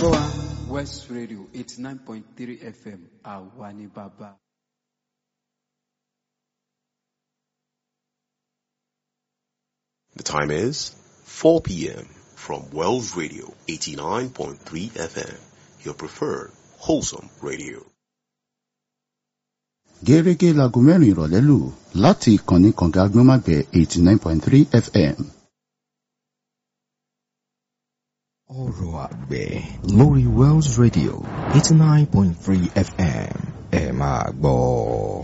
West Radio eighty nine point three FM àwa ni bàbá. The time is 4 p.m. from Wells Radio 89.3 FM, your preferred wholesome radio. gẹ́gẹ́ láago mẹ́rin ìrọ̀lẹ́ lù láti ìkànnì kànga agbọ́nmágbẹ̀ eighty nine point three fm. ọ̀rọ̀ àgbẹ̀ lórí Wells Radio eighty nine point three FM ẹ máa gbọ́.